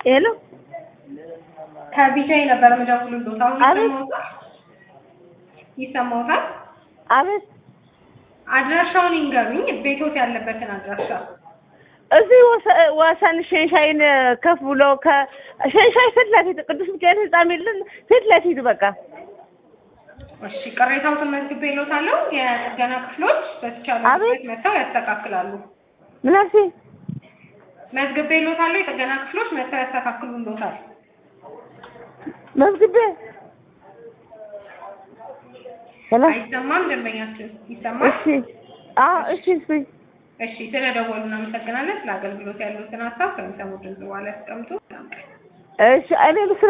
ሄሎ ከቢጃይ ነበር የምደውልልዎት። አሁን አቤት። ይሰማዎታል? ይሰማዎታል? አቤት አድራሻውን ይንገሩኝ፣ ቤቶት ያለበትን አድራሻ። እዚህ ወሰ- ወሰን ሸንሻይን ከፍ ብሎ ከሸንሻይ ፊት ለፊት ቅዱስ ሚካኤል ህንጻ የሚልን ፊት ለፊት በቃ እሺ፣ ቅሬታዎትን መዝግቤልዎታለሁ። የጥገና ክፍሎች በተቻለ አቤት። ፍጥነት መጥተው ያስተካክላሉ። ምን አልሽኝ? መዝግቤልዎታለሁ። የጥገና ክፍሎች መጥተው ያስተካክሉልዎታል። መዝግቤ ሄሎ አይሰማም? ደንበኛችን ይሰማል? እሺ አዎ እሺ እሺ እሺ፣ ስለደወሉ እናመሰግናለን። ስለ አገልግሎት ያሉትን ሀሳብ ከሚሰሙ ድምጽ በኋላ ያስቀምጡ። እሺ እኔ